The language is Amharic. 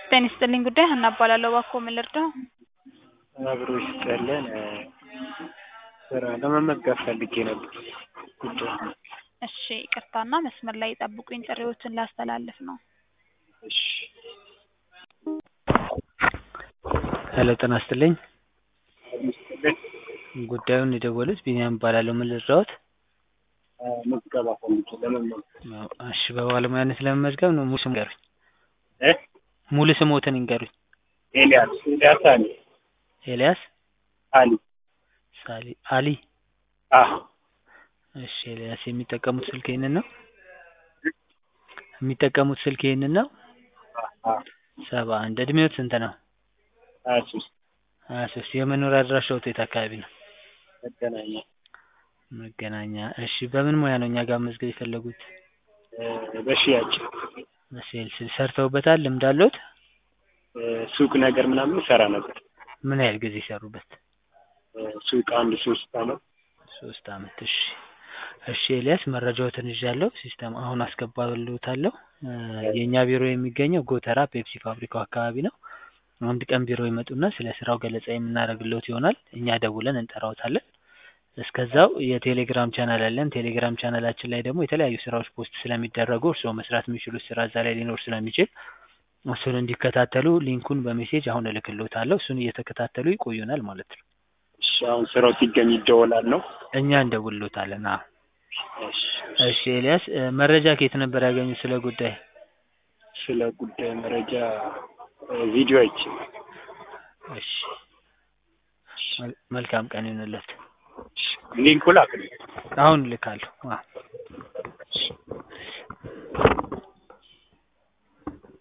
ጤና ይስጥልኝ ጉዳይ ሀና እባላለሁ። እባክዎ ምን ልርዳው? አብሮ ይስጥልን ስራ ለመመዝገብ ፈልጌ ነበር ጉዳይ እሺ ይቅርታና መስመር ላይ ይጠብቁኝ ጥሪዎትን ላስተላልፍ ነው። እሺ ሄሎ ጤና ይስጥልኝ ጉዳዩን የደወሉት ቢኒያም እባላለሁ ምን ልርዳዎት? ምዝገባ ፈልጌ ለመመዝገብ እሺ በባለሙያነት ለመመዝገብ ነው ሙሉ ስም ይንገሩኝ እ ሙሉ ስምዎትን ይንገሩኝ ኤልያስ ኤልያስ አሊ ኤልያስ አሊ ሳሊ አሊ አዎ እሺ ኤልያስ የሚጠቀሙት ስልክ ይሄንን ነው? የሚጠቀሙት ስልክ ይሄንን ነው? አዎ ሰባ አንድ እድሜዎት ስንት ነው? ሀያ ሶስት ሀያ ሶስት የመኖሪያ አድራሻዎት የት አካባቢ ነው? መገናኛ መገናኛ እሺ በምን ሙያ ነው እኛ ጋር መመዝገብ የፈለጉት? በሽያጭ በሴልስ ሰርተውበታል ልምድ አለዎት? ሱቅ ነገር ምናምን እሰራ ነበር ምን ያህል ጊዜ ሰሩበት? ሱቅ አንድ ሶስት አመት ሶስት አመት እሺ እሺ ኤልያስ መረጃዎትን ይዣለሁ ሲስተም አሁን አስገባልዎታለሁ የእኛ ቢሮ የሚገኘው ጎተራ ፔፕሲ ፋብሪካው አካባቢ ነው አንድ ቀን ቢሮ ይመጡና ስለ ስራው ገለጻ የምናደርግልዎት ይሆናል እኛ ደውለን እንጠራዎታለን እስከዛው የቴሌግራም ቻናል አለን ቴሌግራም ቻናላችን ላይ ደግሞ የተለያዩ ስራዎች ፖስት ስለሚደረጉ እርስዎ መስራት የሚችሉት ስራ እዛ ላይ ሊኖር ስለሚችል እሱን እንዲከታተሉ ሊንኩን በሜሴጅ አሁን እልክልዎታለሁ እሱን እየተከታተሉ ይቆዩናል ማለት ነው እሺ አሁን ስራው ሲገኝ ይደወላል ነው እኛ እንደውልዎታለን አዎ እሺ እሺ ኤልያስ መረጃ ከየት ነበር ያገኙት ስለ ጉዳይ ስለ ጉዳይ መረጃ ቪዲዮ አይቼ እሺ መልካም ቀን ይሁንልዎት ሊንኩ ላክልኝ አሁን እልካለሁ አዎ